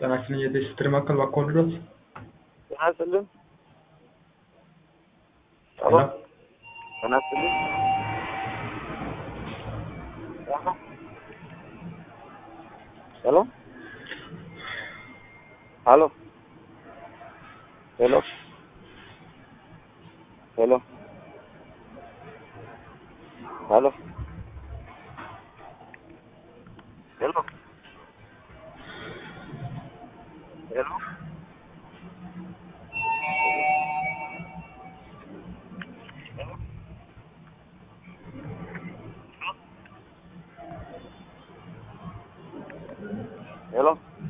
ጤና ይስጥልኝ የጤና ስትሪ ማዕከል እባክዎ ልድረስ? ጤና ይስጥልኝ። ሄሎ ጤና ይስጥልኝ። ሄሎ ሄሎ ሄሎ ሄሎ ሄሎ ሄሎ ሄሎ ሄሎ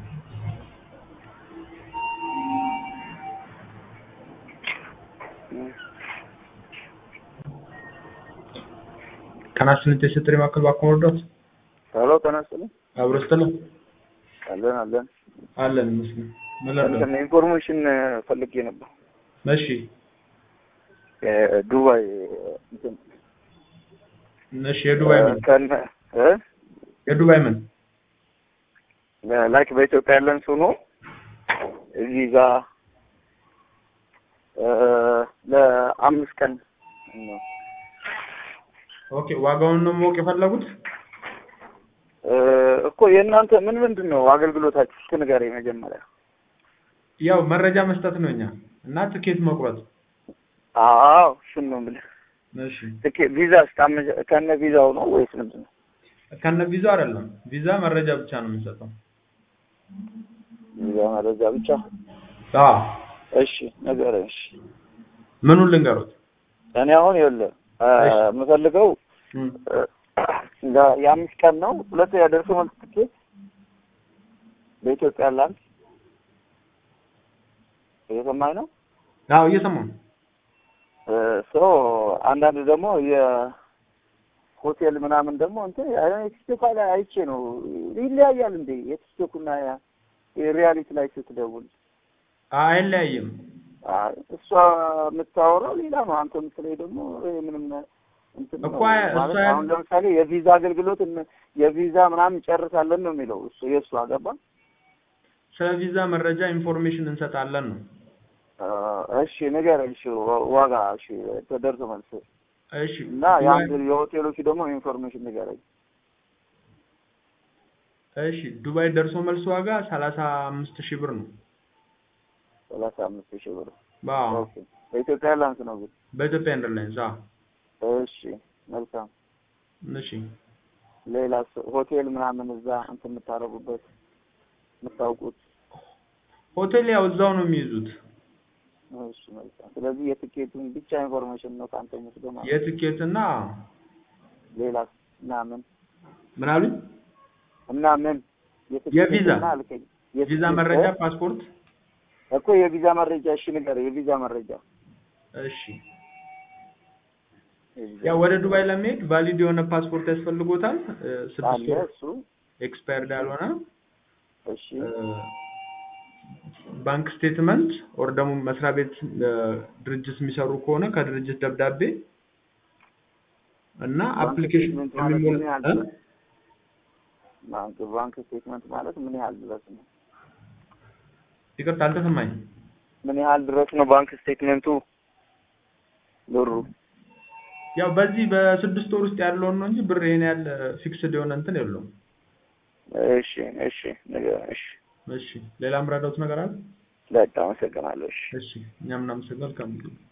ጤና ይስጥልኝ የጤና ስትሪ ማዕከል እባክዎ ልድረስ? ሄሎ ጤና ይስጥልኝ። አብሮ ይስጥልኝ አለን አለን። አለን ይመስገን ምን ልርዳዎት? እንትን ኢንፎርሜሽን ፈልጌ ነበር። እሺ ዱባይ እንትን እሺ የዱባይ ምን ከነ እ የዱባይ ምን ላይክ በኢትዮጵያ ያለን ሰው ነው ቪዛ ለአምስት ቀን ነው። ኦኬ ዋጋውን ነው ማወቅ የፈለጉት? እ እኮ የእናንተ ምን ምንድን ነው አገልግሎታችሁ? እስኪ ንገረኝ መጀመሪያ። ያው መረጃ መስጠት ነው እኛ እና ትኬት መቁረጥ አዎ እሱን ነው የምልህ። እሺ ትኬት ቪዛ እስካመ- ከነ ቪዛው ነው ወይስ ምንድን ነው? ከነ ቪዛ አይደለም ቪዛ መረጃ ብቻ ነው የምንሰጠው ቪዛ መረጃ ብቻ። አዎ እሺ ንገረኝ። እሺ ምኑን ልንገሩት እኔ አሁን ይኸውልህ እ እሺ። የምፈልገው እም፣ እ የአምስት ቀን ነው። ሁለተኛ ደርሶ መልስ ትኬት በኢትዮጵያ ላንድ እየሰማኝ ነው። አዎ እየሰማሁ ነው ሶ አንዳንድ ደግሞ የሆቴል ምናምን ደግሞ እንትን የቲክቶክ ላይ አይቼ ነው ይለያያል እንዴ የቲክቶክና የሪያሊቲ ላይ ስትደውል አይለያይም አይ እሷ የምታወራው ሌላ ነው። አንተ የምትለኝ ደግሞ ይሄ ምንም እንትን ነው እኮ እሷ ማለት ያ- አሁን ለምሳሌ የቪዛ አገልግሎት እነ- የቪዛ ምናምን ጨርሳለን ነው የሚለው እሱ የእሱ አገባ ስለ ቪዛ መረጃ ኢንፎርሜሽን እንሰጣለን ነው እሺ ንገረኝ። እሺ ዋ- ዋጋ እሺ ተደርሶ መልስ እሺ እና ዱባይ- የአንድ የሆቴሎቹ ደግሞ ኢንፎርሜሽን ንገረኝ። እሺ ዱባይ ደርሶ መልስ ዋጋ ሰላሳ አምስት ሺህ ብር ነው ሰላሳ አምስት ሺህ ብር አዎ ኦኬ። በኢትዮጵያ ኤርላይንስ ነው ግን። በኢትዮጵያ ኤርላይንስ አዎ እሺ መልካም። እሺ ሌላ ሆቴል ምናምን እዛ እንትን የምታደርጉበት የምታውቁት? ሆቴል ያው እዛው ነው የሚይዙት እሺ መልካም። ስለዚህ የትኬቱን ብቻ ኢንፎርሜሽን ነው ከአንተ የምትገማ የትኬት እና ሌላ እና ምን ምን አሉኝ እና ምን የትኬት የቪዛ እና አልከኝ። ቪዛ የትኬት መረጃ እ? ፓስፖርት እኮ የቪዛ መረጃ እሺ ንገረኝ። የቪዛ መረጃ እሺ የቪዛ ያው ወደ ዱባይ ለመሄድ ቫሊድ የሆነ ፓስፖርት ያስፈልጎታል እ፣ ስድስት አለ ወር እሱ ኤክስፓየርድ ያልሆነ እሺ እ፣ ባንክ ስቴትመንት ኦር ደግሞ መስሪያ ቤት እ፣ ድርጅት የሚሰሩ ከሆነ ከድርጅት ደብዳቤ እና ባንክ አፕሊኬሽን ስቴትመንት ማለት ምን የሚሞላ ያህል እ? ድረስ? ባንክ ባንክ ስቴትመንት ማለት ምን ያህል ድረስ ነው? ይቅርታ አልተሰማኝም ምን ያህል ድረስ ነው ባንክ ስቴትመንቱ ብሩ? ያው በዚህ በስድስት ወር ውስጥ ያለውን ነው እንጂ ብር ይሄን ያህል ፊክስድ የሆነ እንትን የለውም እሺ እሺ ንገረኝ። እሺ እሺ ሌላ ምረዳውት ነገር አለ በቃ አመሰግናለሁ። እሺ እሺ እኛም እናመሰግናለን